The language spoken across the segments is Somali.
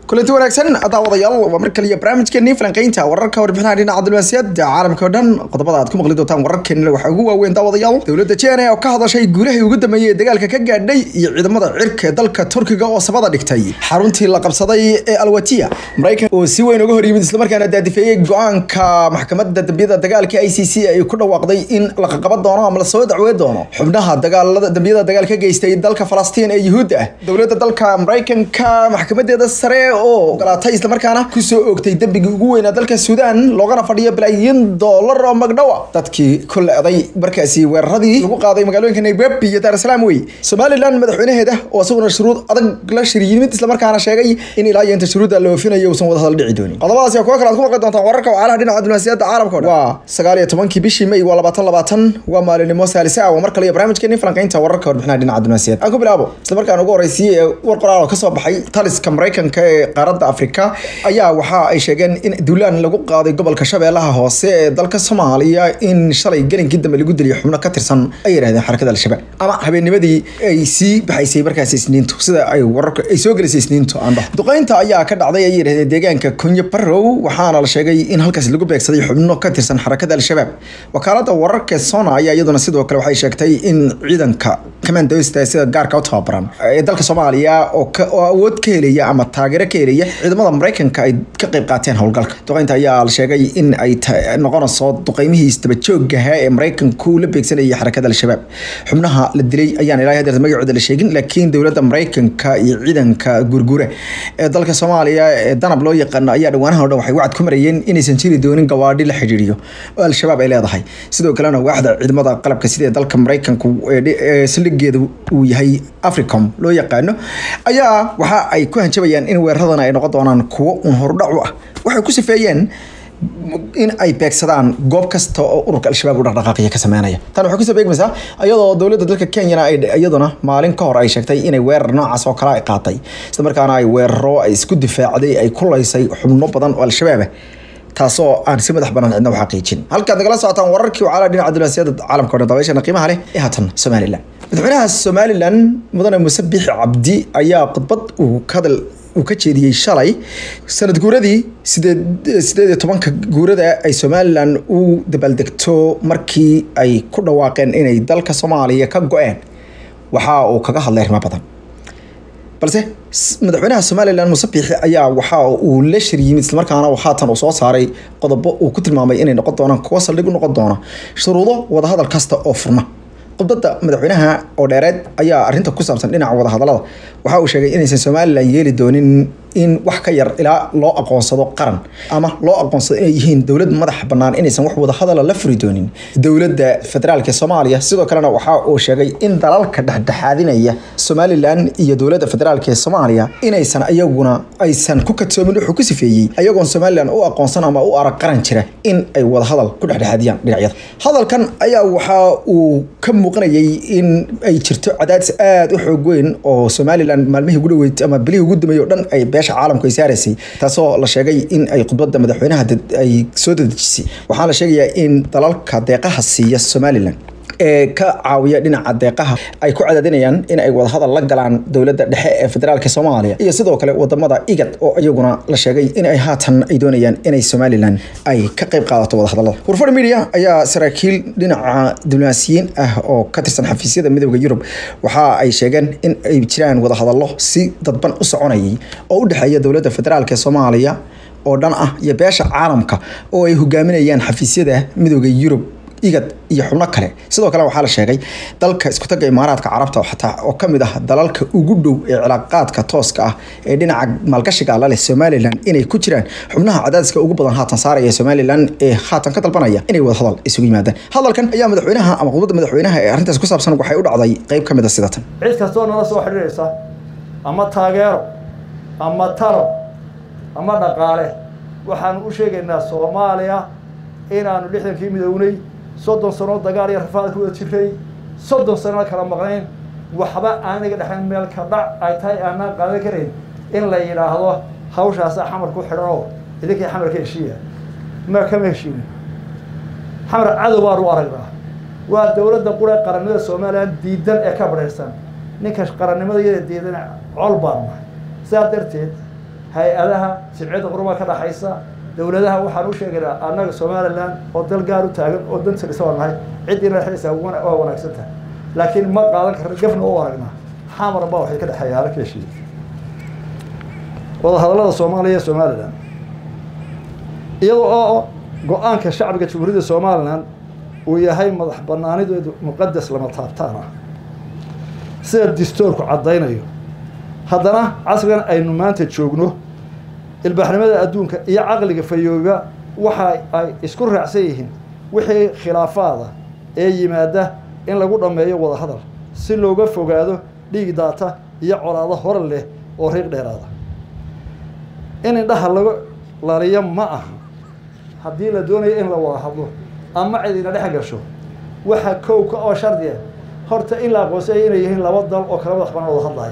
kulanti wanaagsan daawadayaal waa mar kaliya barnaamijkeennii falanqeynta wararka warbixinaha dhinaca diblomaasiyadda caalamka oo dhan qodobada aad ku maqli doontaan wararkeenna waxaa ugu waaweyn daawadayaal dowladda jene oo ka hadashay guulahii ugu dambeeyey ee dagaalka ka gaadhay iyo ciidamada cirka ee dalka turkiga oo sabada dhigtay xaruntii la qabsaday ee alwatiya maraykan oo si weyn uga hor yimid islamarkaana daadifeeyey go-aanka maxkamadda dambiyada dagaalka i c c ay ku dhawaaqday in la qaqaban doono ama lasoo dacwey doono xubnaha dagaalada dambiyada dagaal ka geystay dalka falastiin ee yuhuudda ah dowladda dalka maraykanka maxkamadeeda sare oo ogolaatay islamarkaana kusoo oogtay dembigii ugu weynaa dalka suudaan loogana fadhiyo balaayiin doolar oo magdhowa dadkii ku le-day markaasi weeraradii lagu qaaday magaalooyinka nairobi iyo daar salaam wey somalilan madaxweynaheeda oo isaguna shuruud adag la shir yimid islamarkaana sheegay in ilaa iyo inta shuruudda la oofinayo uusan wada hadal dhici doonin qodobadaas iyo kuwa kale aad ku maqli doontaan wararka wacalaha dhinaca diblomaasiyadda caalamka o dhan waa sagaal iyo tobankii bishii may waa labaatan labaatan waa maalinimo saalisa ah waa mar kale iyo barnaamijkeeni falanqeynta wararka warbixinaha dhinaca diblomaasiyadda aan ku bilaabo islamarkaan ugu horreysiyey ee war qoraal oo kasoo baxay taliska maraykanka ee qaaradda afrika ayaa waxa ay sheegeen in duulaan lagu qaaday gobolka shabeellaha hoose ee dalka soomaaliya in shalay gelinkii dambe lagu diliyay xubno ka tirsan ay yidhahdeen xarakada al-shabaab ama habeennimadii ay sii baxaysay markaasi isniintu sida ay wararka ay soo gelisay isniintu aan dhaho duqeynta ayaa ka dhacday ay yidhahdeen deegaanka kunyo barrow waxaana la sheegay in halkaasi lagu beegsaday xubno ka tirsan xarakada al-shabaab wakaalada wararka sona ayaa iyaduna sidoo kale waxay sheegtay in ciidanka commandosta sida gaarka u tababaran ee dalka soomaaliya oo oo awood ka helaya ama taageero ka helaya ciidamada maraykanka ay ka qayb qaateen howlgalka duqeynta ayaa la sheegay in ay noqonayso duqeymihii istabajoogaha ee maraykanku la beegsanayay xarakada al-shabaab xubnaha la dilay ayaan ilaa hadeer magacooda la sheegin laakiin dowladda maraykanka iyo ciidanka gurgure ee dalka soomaaliya ee danab loo yaqaano ayaa dhawaanaha o dhan waxay wacad ku marayeen inaysan jiri doonin gawaadhi la xidhiiriyo oo al-shabaab ay leedahay sidoo kalena waaxda ciidamada qalabka sida dalka maraykanku ee saldhigeeda uu yahay africom loo yaqaano ayaa waxa ay ku hanjabayaan in weeraradana ay noqon doonaan kuwo un horudhac u ah waxay ku sifeeyeen in ay beegsadaan goob kasta oo ururka al-shabaab u dhaqdhaqaaqiya ka sameynaya tan waxay kusoo beegmaysaa iyadoo dowladda dalka kenyana ay iyaduna maalin ka hor ay sheegtay inay weerar noocaas oo kale ay qaatay isla markaana ay weeraro ay isku difaacday ay kulaysay xubno badan oo al-shabaab ah taasoo aan si madax banaan cidna u xaqiijin halkaad nagala socotaan wararkii wacala dhinaca diblomaasiyadda caalamka o dhan dabeeshana qiimaha leh ee haatan somalilan madaxweynaha somalilan mudane muuse biixi cabdi ayaa khudbad uu hadal uu ka jeediyey shalay sanad guuradii sideed sideed iyo tobanka guurada ay somalilan u dabaaldegto markii ay ku dhawaaqeen inay dalka soomaaliya ka go-een waxa uu kaga hadlay arrimo badan balse madaxweynaha somalilan muuse biixi ayaa waxa uu la shir yimid islamarkaana haatan uu soo saaray qodobo uu ku tilmaamay inay noqon doonaan kuwo saldhig u noqon doona shuruudo wadahadal kasta oo furna khudbadda madaxweynaha oo dheereed ayaa arrinta ku saabsan dhinaca wadahadalada waxa uu sheegay inaysan somalilan yeeli doonin in wax ka yar ilaa loo aqoonsado qaran ama loo aqoonsado inay yihiin dowlad madax bannaan inaysan wax wadahadala la furi doonin dowladda federaalka soomaaliya sidoo kalena waxa uu sheegay in dalalka dhexdhexaadinaya somalilan iyo dowladda federaalka ee soomaaliya inaysan iyaguna aysan ku kadsoomin wuxuu ku sifeeyey ayagoon somalilan u aqoonsan ama u arag qaran jira in ay wadahadal ku dhexdhexaadiyaan dhinacyada hadalkan ayaa waxa uu ka muuqanayay in ay jirto cadaadis aada u xoog weyn oo somalilan maalmihii ugu dhaweyd ama bilihii ugu dambeeyey o dhan ay beesha caalamku ay saaraysay taasoo la sheegay in ay khudbadda madaxweynaha ay soo dadejisay waxaana la sheegayaa in dalalka deeqaha siiya somalilan ee ka caawiya dhinaca deeqaha ay ku cadaadinayaan in ay wadahadal la galaan dowladda dhexe ee federaalka soomaaliya iyo sidoo kale wadamada igad oo iyaguna la sheegay in ay haatan ay doonayaan inay somalilan ay ka qayb qaadato wadahadalada warfar media ayaa saraakiil dhinaca diblomaasiyiin ah oo ka tirsan xafiisyada midooda yurub waxa ay sheegeen in ay jiraan wadahadallo si dadban u soconayay oo u dhexeeya dowladda federaalka ee soomaaliya oo dhan ah iyo beesha caalamka oo ay hogaaminayaan xafiisyada midooda yurub igad iyo xubno kale sidoo kale waxaa la sheegay dalka iskutaga imaaraadka carabta xataa oo kamid ah dalalka ugu dhow ee cilaaqaadka tooska ah ee dhinaca maalgashiga la leh somalilan inay ku jiraan xubnaha cadaadiska ugu badan haatan saaraya somalilan ee haatan ka dalbanaya inay wadahadal isugu yimaadaan hadalkan ayaa madaxweynaha ama khudbadda madaxweynaha ee arrintaas ku saabsan waxay u dhacday qeyb ka mid a sidatan cid kastoo nala soo xidhiiraysa ama taageero ama talo ama dhaqaale waxaanu u sheegaynaa soomaaliya inaanu lixdankii midownay soddon sanoo dagaal iyo rafaad ku wada jiray soddon sanona kala maqnayn waxba aaniga dhexayn meel ka dhac ay tahay aanaan qaadan karayn in la yidhaahdo hawshaasa xamar ku xidhan oo idinkii xamarka heshiiya ma kama heshiinin xamar cadow baanu u aragnaa waa dowladda qura qarannimada somalilan diidan ee ka badhaysan ninka qarannimada iyada diidan col baanu nahay sidaa darteed hay-adaha sibciyadda qurumaa ka dhaxaysa dowladaha waxaan u sheegaynaa annaga somalilan oo dal gaar u taagan oo danta dhisa waa nahay ciddiina dhexdaysa waa wanaagsan tahay laakiin ma qaadan karna gafna u aragnaa xamar baa waxay ka dhexeeya halka heshiiya wadahadallada soomaaliya iyo somalilan iyadoo oo go-aanka shacbiga jamhuuriyadda somalilan uu yahay madax banaanideedu muqadas lama taabtaan ah sida distoorku caddaynayo haddana casrigan aynu maanta joogno ilbaaxnimada adduunka iyo caqliga fayooba waxa ay isku raacsan yihiin wixii khilaafaada ee yimaada in lagu dhammeeyo wadahadal si looga fogaado dhiig daata iyo colaado hore leh oo riiq dheeraada in indhaha laga laliyo ma aha haddii la doonayo in la wada hadlo ama cidina dhex gasho waxa kowka oo shardiya horta in la aqoonsaya inay yihiin laba dal oo kala madax banaan wada hadlaya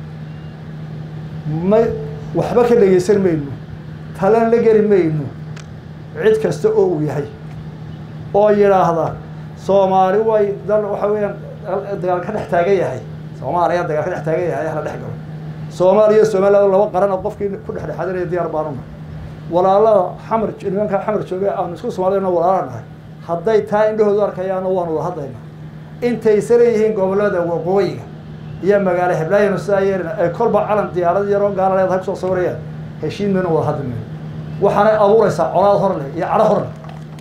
ma waxba ka dhegeysan mayno talan la geli mayno cid kasta oo uu yahay oo yidhaahda soomaali way dal waxa weeyaan dagaal ka dhex taagan yahay soomaaliya dagaal ka dhex taagan yahay hala dhex galo soomaaliya iyo somaliland laba qaran oo qofkii ku dhexdhexaadinaya diyaar baanuna walaalada xamar nimanka xamar jooga aanu isku soomaaliyana walaala nahay hadday taa indhahoodu arkayaana waanu wada hadlaynaa intaysa leeyihiin gobollada waqooyiga iyo magaalo heblaayanu sidaa yeelina ay kolba calan diyaarad yaroo gaala leedahay kusoo sawirayaan heshiin maynu wada hadli mayno waxaanay abuuraysaa colaad hor leh iyo cadho hor leh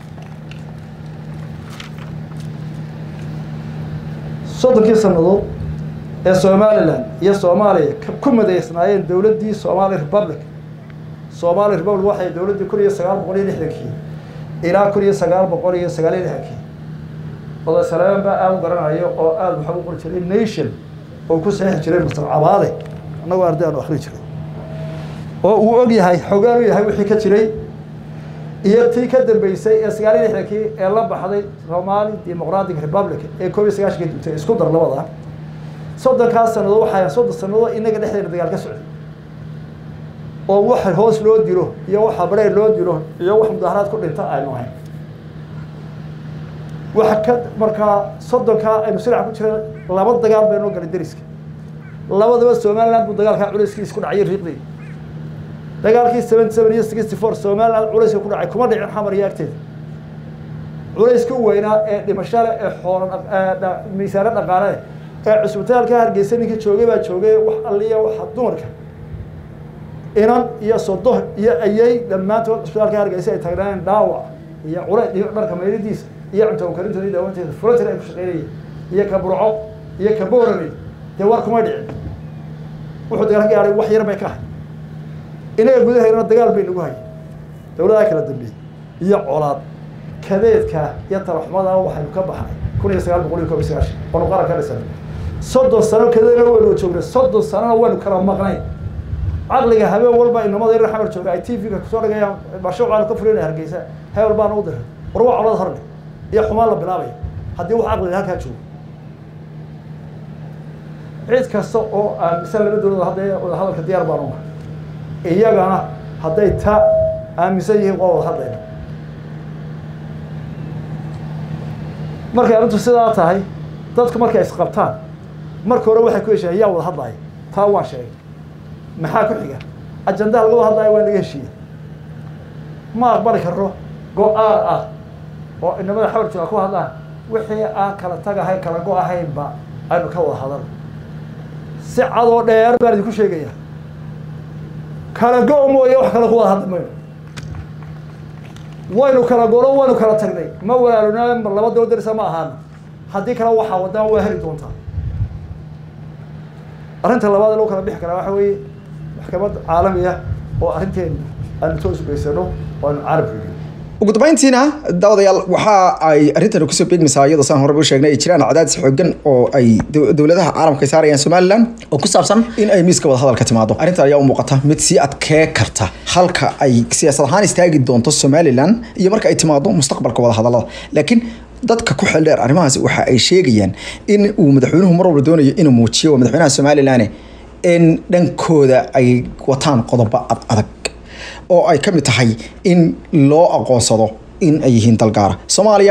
soddonkii sannadood ee somalilan iyo soomaaliya ku madaysnaayeen dowladdii somali republic somali republic waxay dowladdii kun iyo sagaal boqol iyo lixdankii ilaa kun iyo sagaal boqol iyo sagaal iyo lixdankii oday saleeman baa aada u garanayo oo aada waxaa u qori jiray nation oo ku saxiixi jiray mustar cabaade annagoo arday aanu akrin jiray oo uu og yahay xogaan u yahay wixii ka jiray iyo tii ka dambeysay ee sagaal iyo lixdankii ee la baxday somali democratic republic ee koob iyo sagaashankii dugtay isku dar labada soddonkaas sannadood waxaa soddon sannadood inaga dhexdeena dagaal ka socday oo wax hoos loo dilo iyo wax habree loo dilo iyo wax mudaharaad ku dhinta aynu ahayn waxa ka markaa soddonkaa aynu siraca ku jira laba dagaal baynoo galay deriska labadaba somaliland buu dagaalkaa culayskiisa ku dhacay riiqdii dagaalkii seventy seven iyo sixty four somaliland culayska ku dhacay kuma dhicin xamar iyo agteeda culayska u weynaa ee dhimashale ee xoolan miisaano dhaqaale ee cusbitaalka hargeysa ninkii joogay baa joogay wax alliya waxa dumarka inan iyo sodo iyo ayay dhammaantood cusbitaalka hargeysa ay tagnaayen dhaawac iyo cule iyo dharka maylidiisa iyo cunto karintoodi daawanteeda fulatir ay ku shaqeynayeen iyo ka burco iyo ka boorame dee war kuma dhicin wuxuu dagaal ka gaaray wax yar bay ka hay inaga gudahaynana dagaal bay nagu hayay dowladaha kala dambeeyey iyo colaad kadeedka iyo talaxumada waxaynu ka baxnay kun iyo sagaal boqol iyo koob iyo sagaashan oonu qaran ka dhisanay soddon sano kadeedna waynu joognay soddon sanona waynu kala maqnay caqliga habeen walba inamada yarar xamar jooga ay t v-ga kusoo dhigayaan bashuucaanu ka fulinaya hargeysa hebel baana u diray war waa colad horle iyo xumaan la bilaabaya haddii wax caqliga halkaa joogo cid kasta oo aaminsan laba dowlad hadday wada hadalka diyaar baan unahay iyagana hadday ta aaminsan yihiin waa wada hadlayna markay arrintu sidaa tahay dadku markay isqabtaan marka hore waxay ku heshiiyeen yaa wada hadlaya taa waan sheegay maxaa ku xiga ajandaha laga wada hadlaya waa naga heshiiya ma aqbali karno go-aan ah oo inamada xawar jooga ku hadlaan wixii aan kala tagahay kala go-ahaynba aynu ka wada hadalno si cadoo dheer baan idinku sheegaya kala go- mooye wax kale ku wada hadli mayno waynu kala golo waynu kala tagnay ma walaalona mar laba doo darisa ma ahaana haddii kale waxaa wadaan waa heli doontaa arrinta labaad ee loo kala bixi karaa waxa weeye maxkamad caalami ah oo arrinteenu aanu toos ugeysano oo aanu caalamka gelin ugu dambeyntiina daawadayaal waxa ay arrintan kusoo beegmaysaa iyadoo saan horeba u sheegnay ay jiraan cadaadis xoogan oo ay dowladaha caalamka ay saarayaan somaliland oo ku saabsan in ay miiska wada hadalka timaado arrintan ayaa u muuqata mid sii adkee karta halka ay siyaasad ahaan istaagi doonto somaliland iyo marka ay timaado mustaqbalka wada hadalada laakiin dadka ku xeeldheer arrimahaasi waxa ay sheegayaan in uu madaxweynuhu mar walba doonayo inuu muujiyo waa madaxweynaha somaliland in dhankooda ay wataan qodobo ad adag oo ay ka mid tahay in loo aqoonsado in ay yihiin dal gaara soomaaliya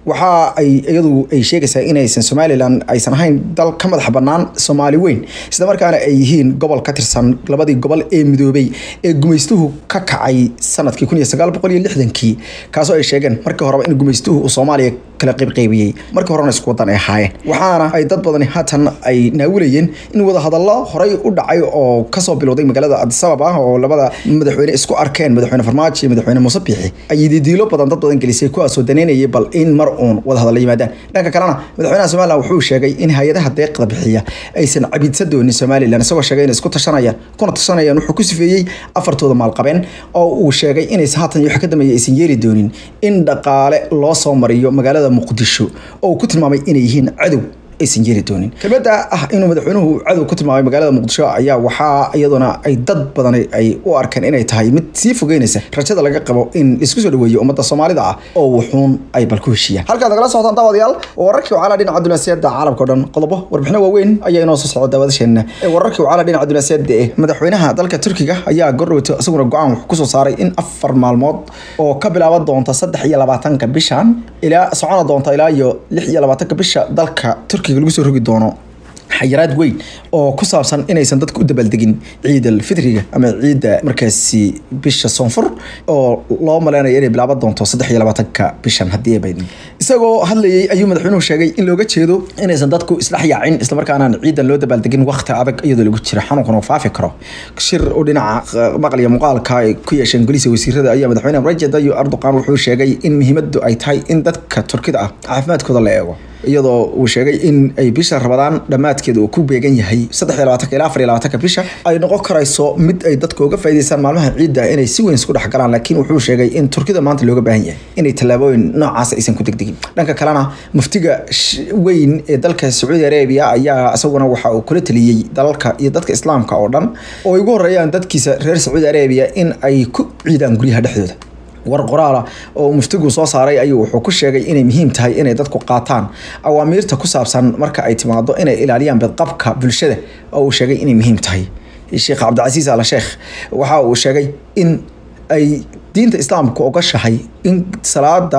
waxa ay iyadu ay sheegaysaa inaysan somalilan aysan ahayn dal ka madax bannaan soomaali weyn isla markaana ay yihiin gobol ka tirsan labadii gobol ee midoobay ee gumaystuhu ka kacay sanadkii kun iyo sagaal boqol iyo lixdankii kaasoo ay sheegeen markii horeba in gumaystuhu uu soomaaliya kala qaybqaybiyey markii horena isku wadan ay ahaayeen waxaana ay dad badani haatan ay naawilayeen in wadahadallo horey u dhacay oo kasoo bilowday magaalada adisabab ah oo labada madaxweyne isku arkeen madaxweyne farmaajo iyo madaxweyne muuse biixi ay didiilo badan dad badan gelisay kuwaasoo daneynayay bal in mar uun wadahadalla yimaadaan dhanka kalena madaxweynaha somalilan wuxuu sheegay in hay-adaha deeqda bixiya aysan cabidsa doonin somalilan isagoo sheegay inay isku tashanayaan kuna tashanayaan wuxuu ku sifeeyey afartooda maalqabeen oo uu sheegay inaysan haatan iyo waxa ka dambeeya aysan yeeli doonin in dhaqaale loo soo mariyo magaalada muqdisho oo uu ku tilmaamay inay yihiin cadow aysan yeeli doonin kelmadda ah inuu madaxweynuhu cadow ku tilmaamay magaalada muqdisho ayaa waxaa iyaduna ay dad badan ay u arkeen inay tahay mid sii fogeynaysa rajada laga qabo in isku soo dhaweeyo ummadda soomaalida ah oo wuxuun ay bal ku heshiiyaan halkaad nagala socotaan daawadayaal wararkii wacala dhinaca dunaasiyada caalamka o dhan qodobo warbixino waaweyn ayaa inoo soo socda daawadasheena ee wararkii wacala dhinaca dunaasiyada ee madaxweynaha dalka turkiga ayaa gordhowto isaguna go-aan wuxuu kusoo saaray in afar maalmood oo ka bilaaban doonta saddex iyo labaatanka bishan ilaa socona doonta ilaa iyo lix iyo labaatanka bisha dalka turkiga lagu soo rogi doono xayiraad weyn oo ku saabsan inaysan dadku u dabaaldegin ciid alfitriga ama ciidda markaasi bisha soonfur oo loo maleynayo inay bilaaban doonto saddex iyo labaatanka bishan haddii ay baydin isagoo hadlayay ayuu madaxweynuhu sheegay in looga jeedo inaysan dadku isdhex yaacin islamarkaanaan ciidan loo dabaaldegin waqti adag iyadoo lagu jiro xanuunkan oo faafi karo shir oo dhinaca maqal iyo muuqaalka ay ku yeesheen golisa wasiirada ayaa madaxweyne rajab tayyip erdogan wuxuu sheegay in muhiimadu ay tahay in dadka turkida ah caafimaadkooda la eego iyadoo uu sheegay in ay bisha rabadaan dhammaadkeeda uu ku beegan yahay saddex iyo labaatanka ilaa afar iyo labaatanka bisha ay noqon karayso mid ay dadka uga faa'iidaystaan maalmaha ciidda inay si weyn isku dhex galaan laakiin wuxuu sheegay in turkida maanta looga baahan yahay inay tallaabooyin noocaas aysan ku degdegin dhanka kalena muftiga weyn ee dalka sacuudi arabia ayaa isaguna waxa uu kula taliyey dalalka iyo dadka islaamka oo dhan oo ay ugu horeeyaan dadkiisa reer sacuudi arabia in ay ku ciidaan guryaha dhexdooda war qoraala oo muftigu soo saaray ayuu wuxuu ku sheegay inay muhiim tahay inay dadku qaataan awaamiirta ku saabsan marka ay timaado inay ilaaliyaan bedqabka bulshada oo uu sheegay inay muhiim tahay sheekh cabdicasiis al sheekh waxa uu sheegay in ay diinta islaamku ogashahay in salaada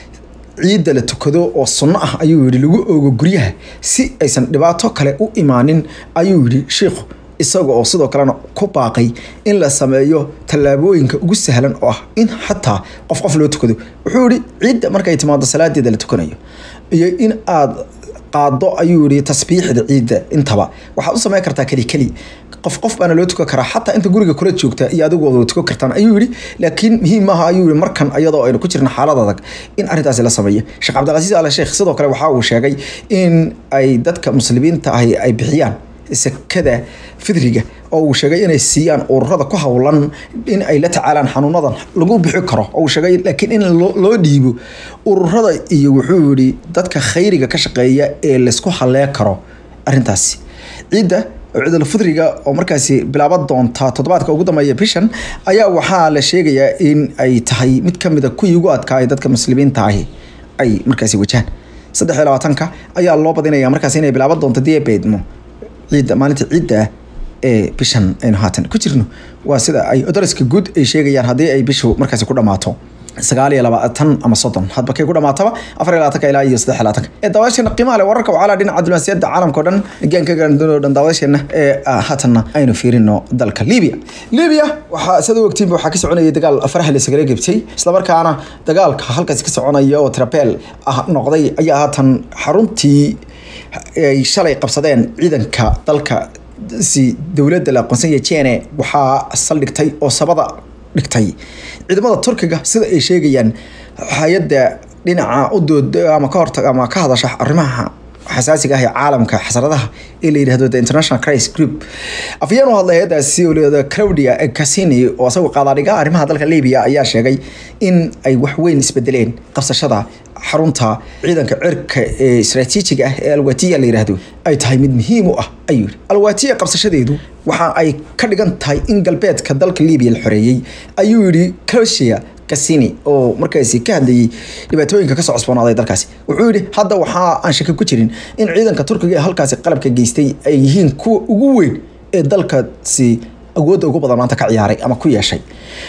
ciidda la tukado oo sunno ah ayuu yidhi lagu oogo guryaha si aysan dhibaato kale u imaanin ayuu yidhi sheikhu isaga oo sidoo kalena ku baaqay in la sameeyo tallaabooyinka ugu sahlan oo ah in xataa qof qof loo tukado wuxuu yihi ciidda markay timaado salaadeeda la tukanayo iyo in aad qaado ayuu yihi tasbiixda ciidda intaba waxaad u samayn kartaa keli keli qof qof baana loo tukan karaa xataa inta guriga kula joogta iyo adigu wada tukan kartaan ayuu yihi laakiin muhiim maaha ayuu yihi markan iyadoo aynu ku jirna xaalad adag in arrintaasi la sameeyo sheekh cabdilcasiis al sheekh sidoo kale waxa uu sheegay in ay dadka muslimiinta ahi ay bixiyaan sakada fidriga oo uu sheegay inay siiyaan ururada ku howlan in ay la tacaalaan xanuunadan lagu bixi karo oo uu sheegay laakiin in loo dhiibo ururada iyo wuxuu yihi dadka khayriga ka shaqeeya ee laysku hallee karo arrintaasi ciidda ciidul fidriga oo markaasi bilaaban doonta toddobaadka ugu dambeeya bishan ayaa waxaa la sheegayaa in ay tahay mid ka mid a kuwii ugu adkaaya dadka muslimiinta ahi ay markaasi wajahaan saddex iyo labaatanka ayaa loo badinaya markaasi inay bilaaban doonto diabeedmo ciidda maalinta ciidda ee bishan aynu haatan ku jirno waa sida ay odoriska guud ay sheegayaan haddii ay bishu markaasi ku dhammaato sagaal iyo labaatan ama soddon hadba kay ku dhamaataba afar iyo labaatanka ilaa iyo saddex labaatanka ee daawasheena qiimaha leh wararka wacala dhinaca diblomaasiyadda caalamka o dhan gaanka gaandunoo dhan daawasheena ee haatanna aynu fiirino dalka libiya libiya waxaa sida u ogtiinba waxaa ka soconayay dagaal faraha la isagala gebtay islamarkaana dagaalka halkaasi ka soconaya oo trapel ah noqday ayaa haatan xaruntii ay shalay qabsadeen ciidanka dalka si dowladda la aqoonsanya jene waxaa saldhigtay oo sabada dhigtay ciidamada turkiga sida ay sheegayaan hay-adda dhinaca u dood ama ka hortag ama ka hadasha arrimaha xasaasiga ah ee caalamka xasaradaha ee la yidhahdo the international crisis group afyeen u hadlay hay-addaasi oo layihahdo claudia casini oo isagu qaadaadhiga arrimaha dalka libiya ayaa sheegay in ay wax weyn isbedeleen qabsashada xarunta ciidanka cirka ee istaraatiijiga ah ee alwatiya la yidhaahdo ay tahay mid muhiim u ah ayuu yidhi alwatiya qabsashadeedu waxa ay ka dhigan tahay in galbeedka dalka libiya la xoreeyey ayuu yidhi croatia casini oo markaasi ka hadlayay dhibaatooyinka kasoo cusboonaaday dalkaasi wuxuu yidhi hadda waxaa aan shaki ku jirin in ciidanka turkiga ee halkaasi qalabka geystay ay yihiin kuwa ugu weyn ee dalkaasi awoodda ugu badan maanta ka ciyaaray ama ku yeeshay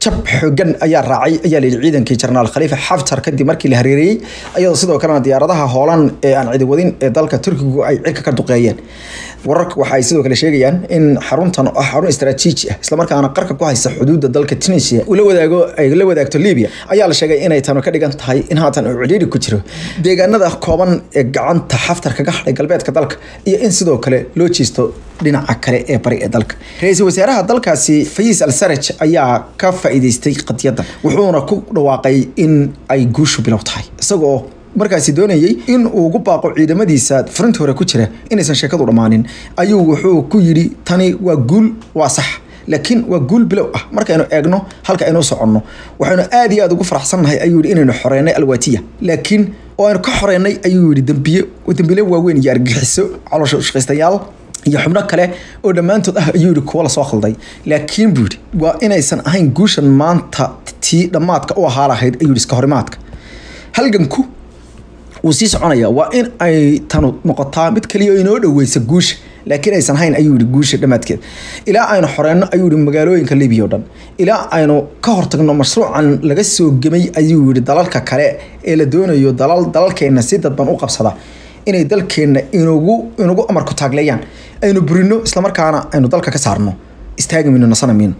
jab xoogan ayaa raacay ayaa layidhi ciidankii jenaraal khaliifa xaftar kadib markii la hareereeyey ayadoo sidoo kalena diyaaradaha hoolan ee aan cidi wadin ee dalka turkigu ay cirka ka duqeeyeen wararka waxa ay sidoo kale sheegayaan in xaruntan oo ah xarun istaraatiiji ah islamarkaana qarka ku haysa xuduudda dalka tunisia uu la wadaago ay la wadaagto libya ayaa la sheegay inay tanu ka dhigan tahay in haatan uu cidhiidhi ku jiro deegaanada kooban ee gacanta xaftar kaga hadhay galbeedka dalka iyo in sidoo kale loo jeesto dhinaca kale ee bari ee dalka ra-iisul wasaaraha dalkaasi fayis al saraj ayaa ka faa'iideystay qadiyadda wuxuuna ku dhawaaqay in ay guushu bilow tahay isagoo markaasi doonayey in uu ugu baaqo ciidamadiisa furinta hore ku jira inaysan sheekadu dhammaanin ayuu wuxuu ku yidhi tani waa guul waa sax laakiin waa guul bilow ah markaynu eegno halka aynu soconno waxaynu aad iyo aad ugu faraxsannahay ayuu yidhi inaynu xoreynay alwaatiya laakiin oo aynu ka xoreynay ayuu yidhi dambiye dambiile waaweyn iyo argixiso caloosha shaqaystayaal iyo xubno kale oo dhammaantood ah ayuu yidhi kuwa lasoo khalday laakiin buu yidhi waa inaysan ahayn guushan maanta tii dhammaadka u ahaa lahayd ayuu yidhi iska horimaadka halganku wuu sii soconaya waa in ay tanu noqotaa mid kaliya oo inoo dhoweysa guusha laakiin aysan hayn ayuu yihi guusha dhammaadkeed ilaa aynu xoreyno ayuu yihi magaalooyinka libiya o dhan ilaa aynu ka hortagno mashruucan laga soo gemay ayuu yihi dalalka kale ee la doonayo dalal dalalkeenna si dadban u qabsada inay dalkeenna inugu inugu amarku taagleeyaan aynu burino islamarkaana aynu dalka ka saarno istaagi mayno nasana mayno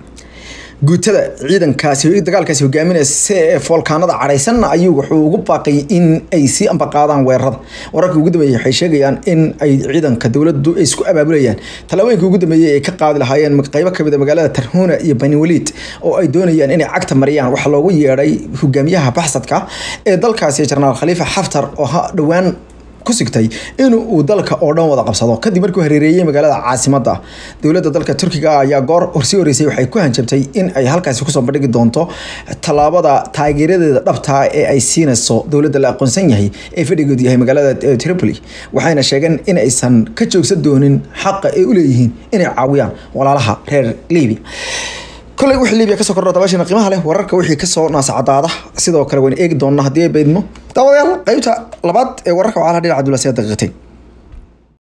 guutada ciidankaasi dagaalkaasi hogaaminaysa ee foolkaanada cadhaysanna ayuu wuxuu ugu baaqay in ay sii ambaqaadaan weerarada wararkii ugu dambeeyey waxay sheegayaan in ay ciidanka dowladdu ay isku abaabulayaan tallaabooyinkii ugu dambeeyey ay ka qaadi lahaayeen qaybo kamid a magaalada tarhuuna iyo bani waliid oo ay doonayaan inay cagta mariyaan waxaa loogu yeedhay hogaamiyaha baxsadka ee dalkaasi jenaraal khaliifa xaftar oo ha dhowaan ku sigtay in uu dalka oo dhan wada qabsado kadib markuu hareereeyey magaalada caasimadda dowladda dalka turkiga ayaa goor horsii horeysay waxay ku hanjabtay in ay halkaasi kusoo bandhigi doonto tallaabada taageeradeeda dhabtaa ee ay siinayso dowladda la aqoonsan yahay ee fadhigeedu yahay magaalada tripoli waxayna sheegeen in aysan ka joogsan doonin xaqa ay u leeyihiin inay caawiyaan walaalaha reer libiya kolay wixii libiya kasoo kordho dabaashina qiimaha leh wararka wixii kasoo naasacadaada sidoo kale waynu eegi doonaa haddii ay baydmo daawadayaal qaybta labaad ee wararka waxaa la dhinaca dulaasiyada daqiiqatayn